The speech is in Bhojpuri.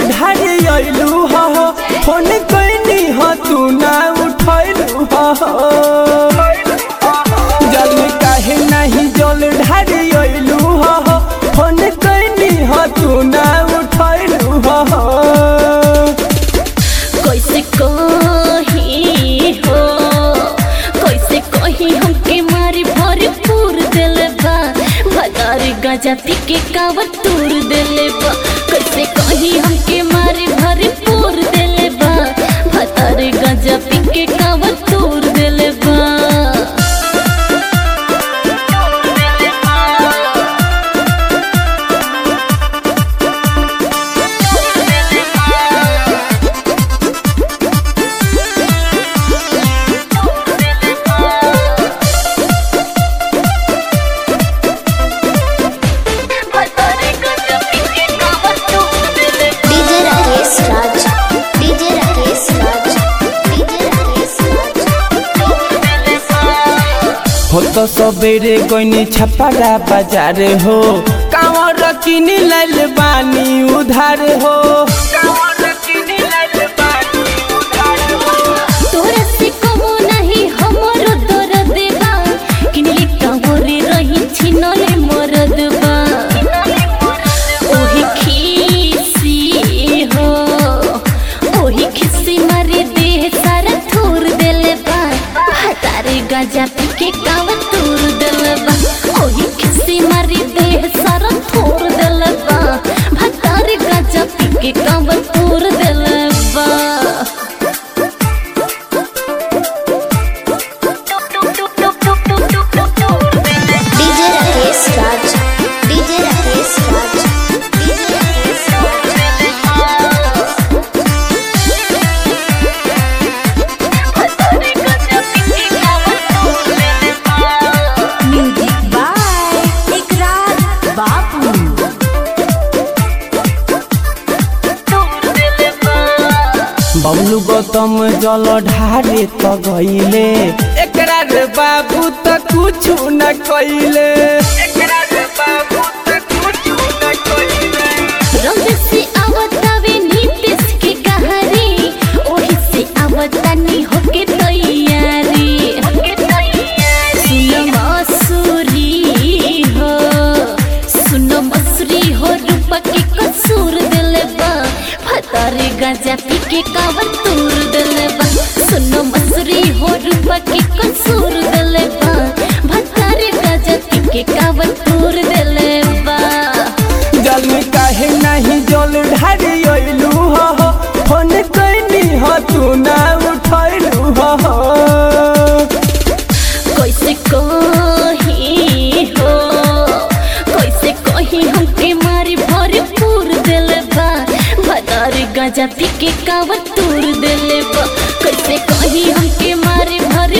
ढारी अइलू हो फोन कैनी हो तू ना उठैलू हो जल काहे नहीं जल ढारी अइलू हो फोन कैनी हो तू ना उठैलू हो कैसे कही हो कैसे कही हमके मारी भरपूर दिल बा भदार गाजा पी के कावर तूर दिल बा कैसे कही हमके मारी भरपूर दिल बा भदार गाजा पी के कावर तूर दिल बा DJ Rakesh Raj DJ Rakesh Raj DJ Rakesh Raj हो तो सबेरे गईनी छपरा बाजार हो कांवर किनी लाल बानी उधार हो तोरा से कमो नहीं हमरो दर्द बा किनले कांवरे रही छिनले मरद बा ओही खीसी हो ओही खीसी मारे देह सारा थूर देले बा भातारे गाजा पी के काव तूर देले बा ओही खीसी मारे देह सारा थूर देले बा भातारे गाजा पी के काव तूर देले बा DJ Rakesh Raj DJ Rakesh Raj DJ Rakesh music by Ikrar Bapu Bablu Gautam जल ढारे त गईले एकरा रे बाबू त कुछ न कइले एकरा रे बाबू त कुछ न कइले रंग से आवतावे नीतीश के कहानी ओही से आवतानी होके तैयारी सुनो मसूरी हो सुनो मसूरी हो रूपा के कसूर दिले बा भतारे गाजा पी के कावर तूर दिले बा सुनो मसूरी हो रूपा के कसूर दिले बा भतारे गाजा पी के कावर तूर दिले बा जल काहे नहीं जल ढारी अइलू हो फोन कैनी हो तू ना उठैलू हो कैसे कही हो कैसे कही हमके मारी भरपूर दिल बा भदार गाजा पी के कावर तूर दिल बा कैसे कही हमके मारी भर